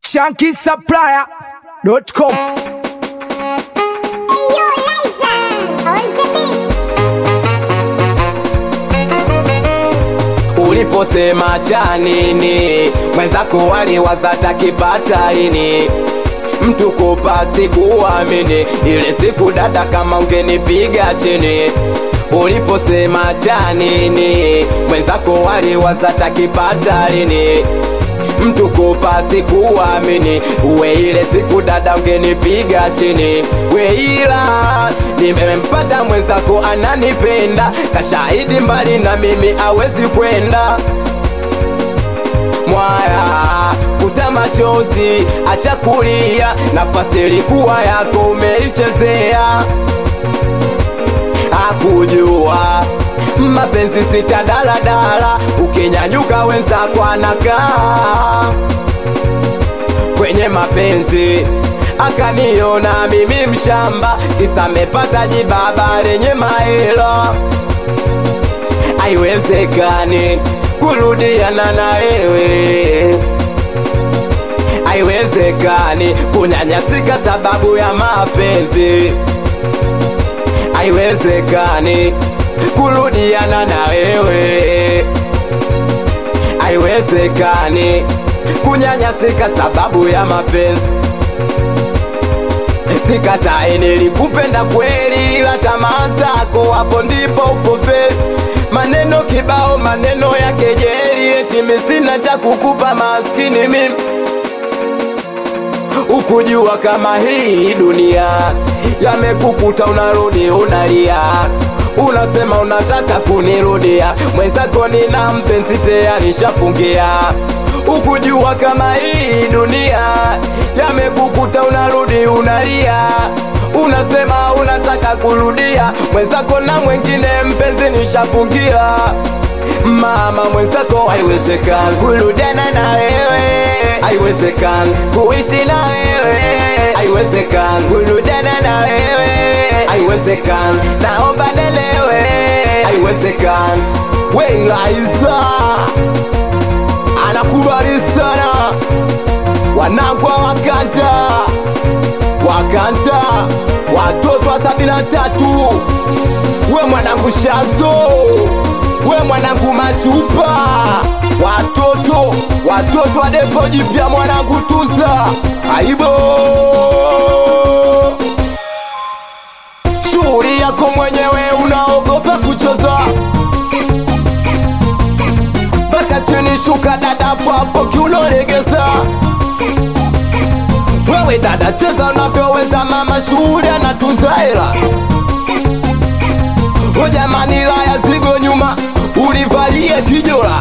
shankisupplier.com Yo, Liza, on the beat. uliposema cha nini mwenzako waliwaza takipata lini mtu kupa sikuamini ile siku dada kama ungenipiga chini uliposema cha nini mwenzako waliwaza takipata lini mtu kupa sikuamini we ile siku dada ungenipiga chini we ila nimempata mwenzako ananipenda kashahidi mbali na mimi awezi kwenda mwaya futa machozi acha kulia nafasi ilikuwa yako umeichezea akujua mapenzi sita daladala ukinyanyuka wenzako anakaa kwenye mapenzi akaniona mimi mshamba kisa mepata jibaba lenye maelo haiwezekani kurudiana na wewe haiwezekani kunyanyasika sababu ya mapenzi haiwezekani kurudiana na wewe haiwezekani kunyanyasika sababu ya mapenzi sikatai nilikupenda kweli ila tamaa zako hapo ndipo upofeli maneno kibao maneno ya kejeli eti misina cha kukupa maskini mimi ukujua kama hii dunia yamekukuta unarudi unalia unasema unataka kunirudia mwenzako nina mpenzi tayari shafungia ukujua kama hii dunia yamekukuta unarudi unalia unasema unataka kurudia mwenzako na mwengine mpenzi nishafungia mama mwenzako haiwezekani kurudiana na wewe haiwezekani kuishi na wewe haiwezekani kurudiana na wewe haiwezekani naomba nelewe haiwezekani weilaiza anakubali sana wanangwa wakanta wakanta watoto wa sabini na tatu we mwanangu shazo we mwanangu machupa watoto watoto wa depo jipya mwanangu tuza aibo shughuli yako mwenyewe unaogopa kuchoza mpaka chini shuka dada papo kiunolegeza wewe dada cheza unavyoweza mama shughuli anatunza hela o jamani laya zigo nyuma ulivalie kijola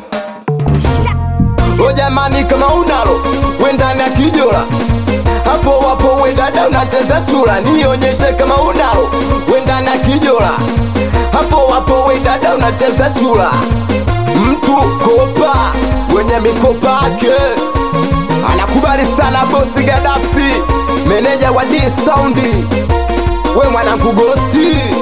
o jamani kama unalo wendani ya kijola hapo wapo we dada unacheza chula nionyeshe kama unalo wendani ya kijola hapo wapo we dada unacheza chula mtu kopa wenye mikopa yake anakubali sana bosi Gaddafi, meneja wa D Soundi, we mwanangu Gosti